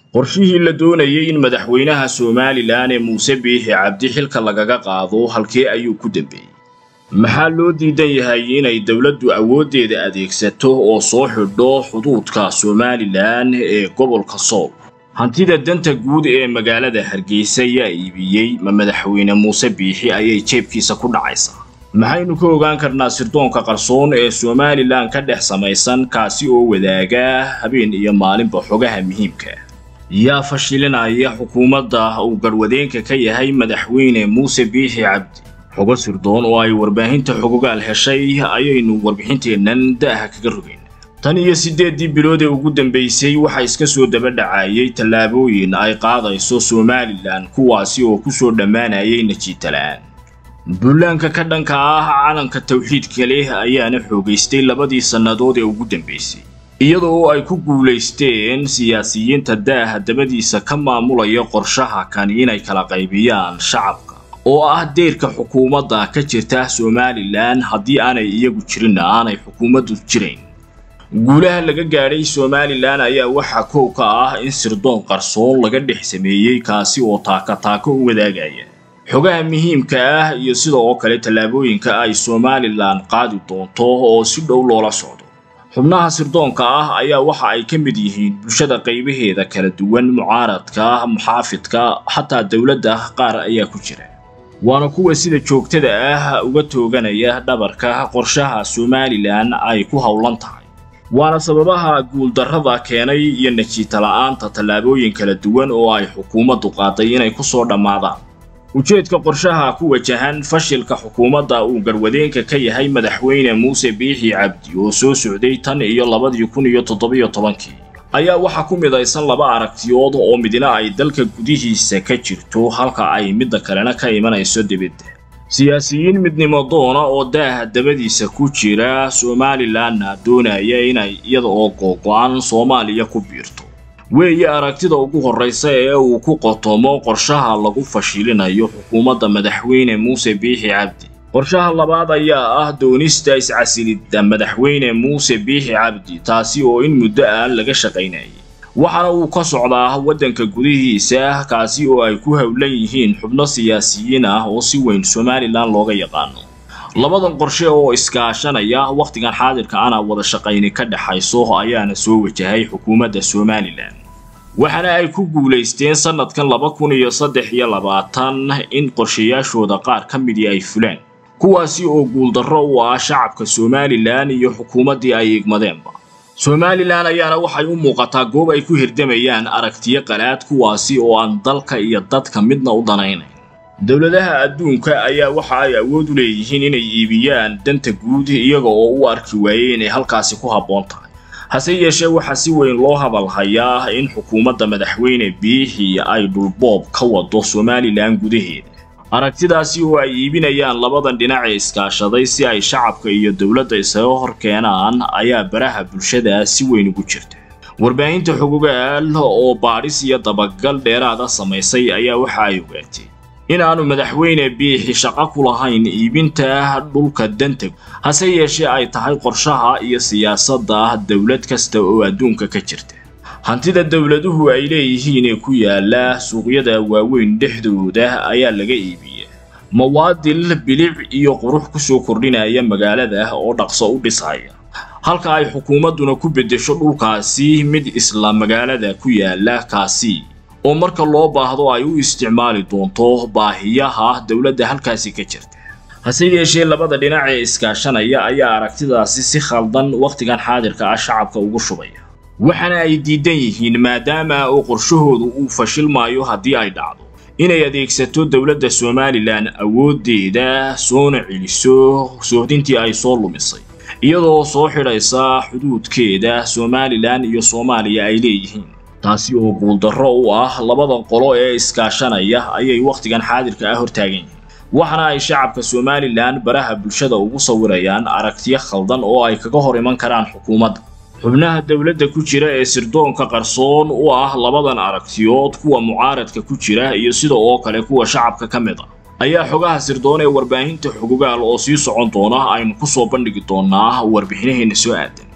qorshihii la doonayay in madaxweynaha somalilan ee muuse biixi cabdi xilka lagaga qaado halkee ayuu ku dambeeyey maxaa loo diidan yahay inay dowladdu awooddeeda adeegsato oo soo xidho xuduudka somalilan ee gobolka sool hantida danta guud ee magaalada hargeysa yaa iibiyey ma madaxweyne muuse biixi ayay jeebkiisa ku dhacaysaa maxaynu ka ogaan karnaa sirdoonka qarsoon ee somalilan ka dhex samaysan kaasi oo wadaaga habeen iyo maalinba xogaha muhiimka yaa fashilinaya xukuumadda uu garwadeenka ka yahay madaxweyne muuse biixi cabdi xogo sirdoon oo ay warbaahinta xogogaal heshay ayaynu warbixinteennan da'aha kaga rogayn tan iyo siddeeddii bilood ee ugu dambaysay waxaa iska soo daba dhacayay tallaabooyin ay qaadayso somalilan kuwaasi oo ku soo dhammaanayay najiitalaan bullaanka ka dhanka ah calanka tawxiidka leh ayaana xoogaystay labadii sannadood ee ugu dambaysay iyadoo oo ay ku guulaysteen siyaasiyiinta daaha dabadiisa ka maamulaya qorshaha kani inay kala qaybiyaan shacabka oo ah deyrka xukuumadda ka jirta somalilan haddii aanay iyagu jirinna aanay xukuumaddu jirayn guulaha laga gaadhay somalilan ayaa waxaa koow ka ah in sirdoon qarsoon laga dhex sameeyey kaasi oo taaka taako u wadaagaya xogaha muhiimka ah iyo sida oo kale tallaabooyinka ay somalilan qaadi doonto oo si dhow loola socdo xubnaha sirdoonka ah ayaa waxa ay ka mid yihiin bulshada qaybaheeda kala duwan mucaaradka muxaafidka xataa dowladda qaar ayaa ku jira waana kuwa sida joogtada ah uga tooganaya dhabarka qorshaha somalilan ay ku howlan tahay waana sababaha guuldarrada keenay iyo najiita la'aanta tallaabooyin kala duwan oo ay xukuumaddu qaaday inay ku soo dhammaadaan ujeedka qorshaha ku wajahan fashilka xukuumadda uu garwadeenka ka yahay madaxweyne muuse biixi cabdi oo soo socday tan iyo labadii kun iyo toddobiyo tobankii ayaa waxaa ku midaysan laba aragtiyood oo midna ay dalka gudihiisa ka jirto halka ay midda kalena ka imanayso dibadda siyaasiyiin midnimo doona oo daaha dabadiisa ku jira somalilanna doonaya inay iyada oo googo-an soomaaliya ku biirto weeye aragtida ugu horraysa ee uu ku qotomo qorshaha lagu fashilinayo xukuumadda madaxweyne muuse biixi cabdi qorshaha labaad ayaa ah doonista iscasilidda madaxweyne muuse biixi cabdi taasi oo in muddo ah laga shaqaynayay waxaana uu ka socdaa waddanka gudihiisa kaasi oo ay ku howlan yihiin xubno siyaasiyiin ah oo si weyn somalilan looga yaqaano labadan qorshe oo iskaashanaya wakhtigan xaadirka ana wada shaqayni ka dhexayso ayaana soo wajahay xukuumadda somalilan waxaana ay ku guulaysteen sannadkan laba kun iyo saddex iyo labaatan in qorshayaashooda qaar ka midii ay fulaan kuwaasi oo guuldarro u ah shacabka somalilan iyo xukuumaddii ay igmadeenba somalilan ayaana waxay u muuqataa goob ay ku hirdamayaan aragtiyo qalaad kuwaasi oo aan dalka iyo dadka midna u danaynayn dowladaha adduunka ayaa waxa ay awood u leeyihiin inay iibiyaan danta guud iyaga oo u arki waayey inay halkaasi ku habboon tahay hase yeeshee waxaa si weyn loo hadalhayaa in xukuumadda madaxweyne biixi ay dhulboob ka wado somalilan gudaheeda aragtidaasi oo ay iibinayaan labadan dhinac ee iskaashaday si ay shacabka iyo dowladda isaga hor keenaan ayaa baraha bulshada si weyn ugu jirta warbaahinta xogogaal oo baadhis iyo dabagal dheeraada samaysay ayaa waxa ay ogaatay in aanu madaxweyne biixi shaqo ku lahayn iibinta dhulka danta hase yeeshee ay tahay qorshaha iyo siyaasadda dowlad kasta oo adduunka ka jirta hantida dowladuhu ay leeyihiin ee ku yaala suuqyada waaweyn dhexdooda ayaa laga iibiya mawaadil bilic iyo qurux ku soo kordhinaya magaalada oo dhaqso u dhisaya halka ay xukuumadduna ku beddesho dhulkaasi mid isla magaalada ku yaala kaasi oo marka loo baahdo ay u isticmaali doonto baahiyaha dowladda halkaasi ka jirta hase yeeshee labada dhinac ee iskaashanaya ayaa aragtidaasi si khaldan wakhtigan xaadirka ah shacabka ugu shubaya waxaana ay diidan yihiin maadaama oo qorshahoodu uu fashilmaayo haddii ay dhacdo inay adeegsato dowladda somalilan awooddeeda soona celiso soohdintii ay soo lumisay iyadoo soo xidhaysa xuduudkeeda somalilan iyo soomaaliya ay leeyihiin taasi oo guuldarro u ah labada qolo ee iskaashanaya ayay wakhtigan xaadirka ah hortaagan yihiin waxaana ay shacabka somalilan baraha bulshada ugu sawirayaan aragtiyo khaldan oo ay kaga hor iman karaan xukuumadda xubnaha dowladda ku jira ee sirdoonka qarsoon u ah labadan aragtiyood kuwa mucaaradka ku jira iyo sida oo kale kuwa shacabka ka mid a ayaa xogaha sirdoon ee warbaahinta xogogaal oo sii socon doona aynu ku soo bandhigi doonaa warbixinaheenna soo aadan